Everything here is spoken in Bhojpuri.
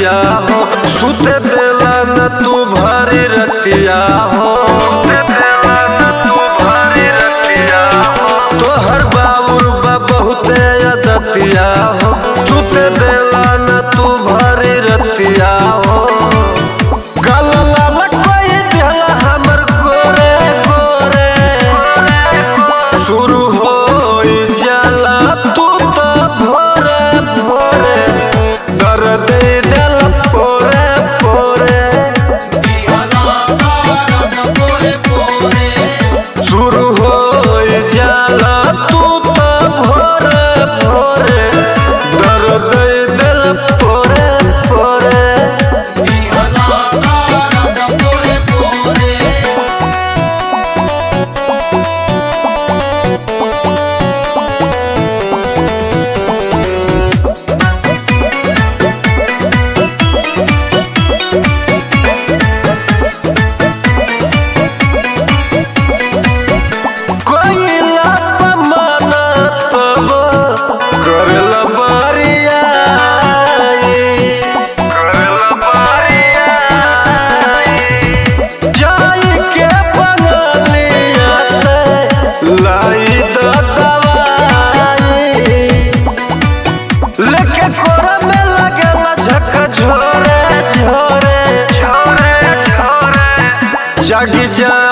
रतिया हो सुते देला न तू भारी रतिया हो तोहर बाबुर बा बहुते अदतिया हो सुते देला न तू भारी रतिया हो गल लाल कोई दिहला हमर गोरे गोरे शुरू हो जाला तू तो भोरे भोरे दर्द दिल पोरे पोरे शुरू हो जाला तू तो भोरे भोरे दर्द दिल पोरे पोरे कोइला पमाना तब करला बारिया करला बारिया जाई के बंगलिया से लाई द दवाई लेके कोरा में लगला झक झोरे झोरे झोरे झोरे जागी जा